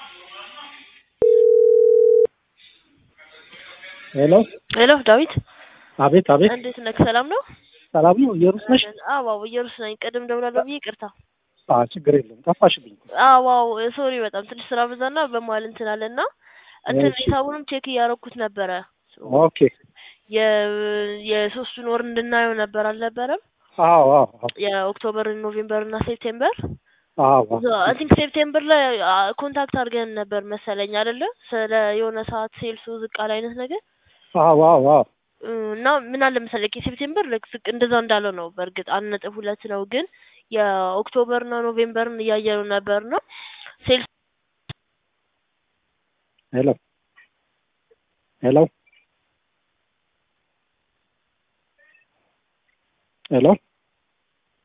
ሄሎ ሄሎ ዳዊት አቤት አቤት እንዴት ነህ? ሰላም ነው? ሰላም ነው ኢየሩስ ነሽ አዎ አዎ ኢየሩስ ነኝ። ቅድም ደውላለሁ ብዬ ይቅርታ። አ ችግር የለም ጠፋሽብኝ አዎ አዎ ሶሪ በጣም ትንሽ ስራ በዛና በመሀል እንትን አለና እንትን እሺ። ሂሳቡንም ቼክ እያደረኩት ነበረ። ኦኬ የ የሶስቱን ወር እንድናየው ነበር አልነበረም? አዎ አዎ አዎ የኦክቶበር፣ ኖቬምበር እና ሴፕቴምበር አዎ አይ ቲንክ ሴፕቴምበር ላይ ኮንታክት አድርገን ነበር መሰለኝ አይደለ? ስለ የሆነ ሰዓት ሴልሱ ዝቅ አለ አይነት ነገር አዎ አዎ አዎ እና ምን አለ መሰለህ የሴፕቴምበር ልክ ዝቅ እንደዛ እንዳለ ነው። በእርግጥ አንድ ነጥብ ሁለት ነው፣ ግን የኦክቶበር እና ኖቬምበርን እያየነው ነበር ነው ሴልስ ሄሎ ሄሎ ሄሎ